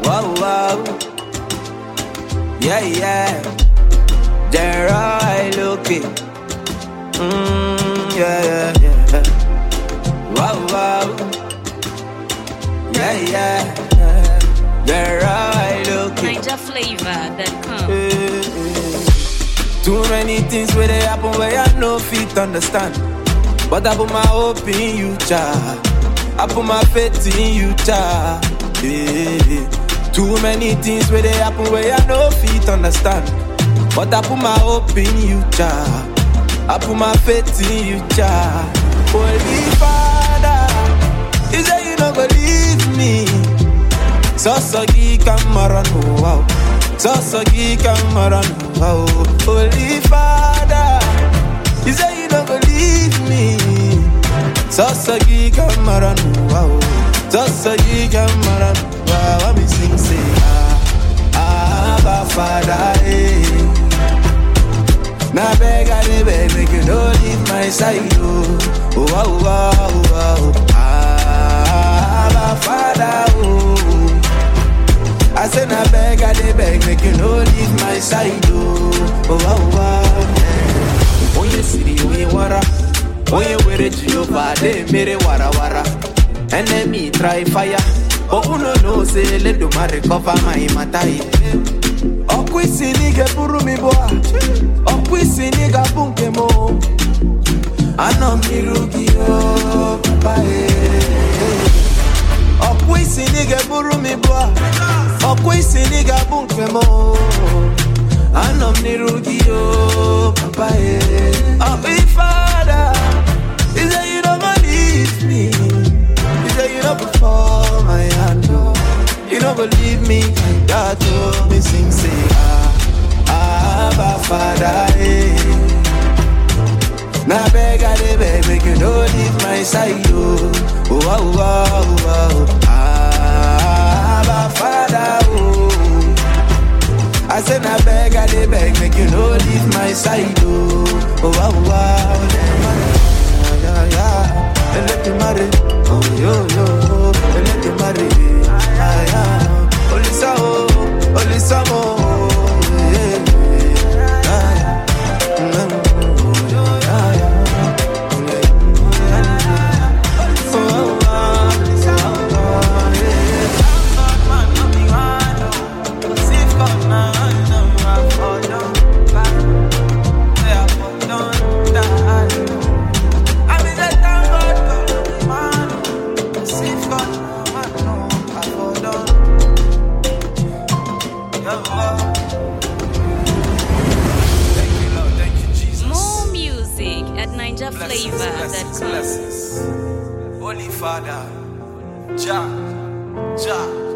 Wow, wow. Yeah, yeah. Gerard looking. Mm, yeah, yeah, yeah. Wow, wow. Yeah, yeah. Gerard looking. NigerFlavor.com. Too many things where they happen where I no fit understand. But I put my hope in you, child. I put my faith in you, child. Yeah. Too many things where they happen where I no fit understand. But I put my hope in you, child. I put my faith in you, child. Holy Father, you say you don't believe me. Sasagi kamara no wow. Sasagi kamara no wow. Holy Father, you say you don't believe me. Sasagi kamara no wow. Sasagi kamara no wow. I sing say ah, Abba Father, eh. Na beg I dey beg make you no leave my side oh. Oh wow wow wow. Ah, Abba Father oh. I say na beg, I dey beg, make you no leave my side, oh, oh, oh, oh yeah. Oye siri, oye wara, oye were Jehovah, they mere wara wara. Enemy try fire, but uno know say let do ma recover my matter. Okwisi nige buru mi boa, okwisi niga bunke mo. Ano mirugi oh, papa eh. ọkwa isi na ị ga-eburu m ibu a ọkwa isi na ị ga-abụ nke m o. anọ m n'iru gị o papa e ọkwa ifeada ize you no go leave me ize you no go fall my hand o you no go leave me like that o me sing say ah abba father eh. Na beg I dey beg make you no leave my side oh oh oh oh oh ah Abba Father oh I say na beg I dey beg make you no leave my side oh oh oh oh yeah yeah yeah Elédùmarè oh yo yo Elédùmarè ah yeah Olisa oh Olisa mo yeah yeah yeah. Thank you, Lord. Thank you, Jesus. More music at Blessings, blessings, NigerFlavor.com. blessings. Holy Father, Jah, Jah.